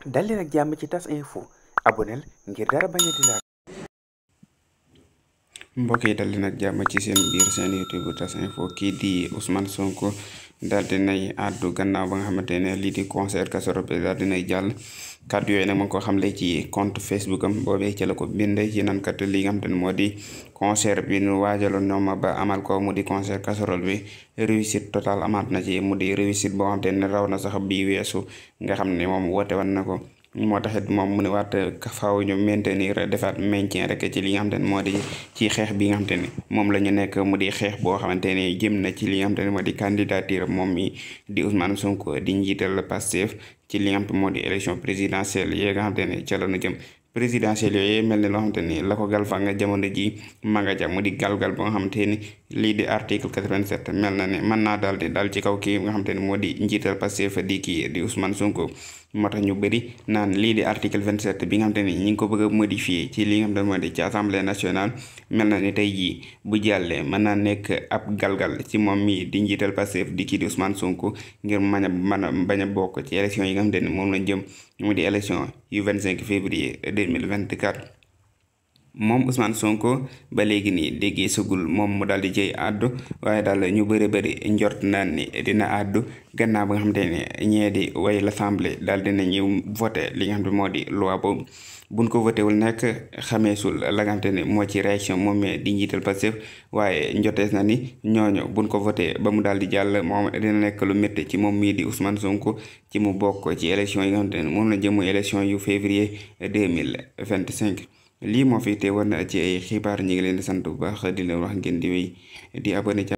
dal leen ak jàmm ci tas info aboneel ngir dara bañ a di laal mbokk yi dal leen ak jàmm ci seen biir seen youtube tas info kii di Ousmane Sonko daal dinay àddu gannaaw ba nga xamante ne lii di concert casserole bi daal dinay jàll kàddu yooyu nag ma ngi ko xamle ci compte facebook am boobee ci la ko bindee ci nan kat li nga xamante ne moo di concert bi nu waajaloon ñoom ba amal ko mu di concert casserole bi réussite totale amaat na ci mu di réussite boo xamante ne raw na sax bii weesu nga xam ne moom woote wan na ko moo taxit moom mu ne waat faaw ñu maintenir defaat maintien rek ci li nga xamante ne moo di ci xeex bi nga xamante ne moom la ñu nekk mu di xeex boo xamante ne jëm na ci li nga xamante ne moo di candidature moom mi di Ousmane Sonko di njiital Pastef ci li nga xamante moo di élection présidentielle yi nga xamante ne ca la ñu jëm présidentielle yooyu mel ni loo xamante ni la ko galfa nga jamono ji magaja mu di galgal ba nga xamante ni lii di article 87 mel na ne mën naa daal di daal ci kaw kii nga xamante ni moo di njiital Pastef di kii di Ousmane Sonko moo tax ñu bëri naan lii di article 27 bi nga xamante ni ñi ngi ko bëgg a modifier ci li nga xamante ne moo di ci assemblée nationale mel na ni tey jii bu jàllee mën naa nekk ab galgal ci moom mii di njiital Pastef di kii di Ousmane Sonko ngir mën a mën a bañ a bokk ci élection yi nga xamante ni moom lañ jëm mu di élection yu 25 février 2024 moom Ousmane Sonko ba léegi nii déggee sugul moom mu daal di jëy àddu waaye daal ñu bëri bëri njort naan ni dina àddu gannaaw ba nga xamante ne ñee di way l'assemblée daal dina ñëw voté li nga xam ne moo di loi boobu buñ ko voté wul nekk xameesul la nga xamante ne moo ci réaction moom di njiital Pastef waaye njotees na ni ñooñu buñ ko voté ba mu daal di jàll moom dina nekk lu métti ci moom mii di Ousmane Sonko ci mu bokk ci élection yi nga xamante ne moom la jëm élection yu février 2025 lii moo fi teewoon ci ay xibaar ñi ngi leen di sant bu baax di leen wax ngeen di wéy di abonné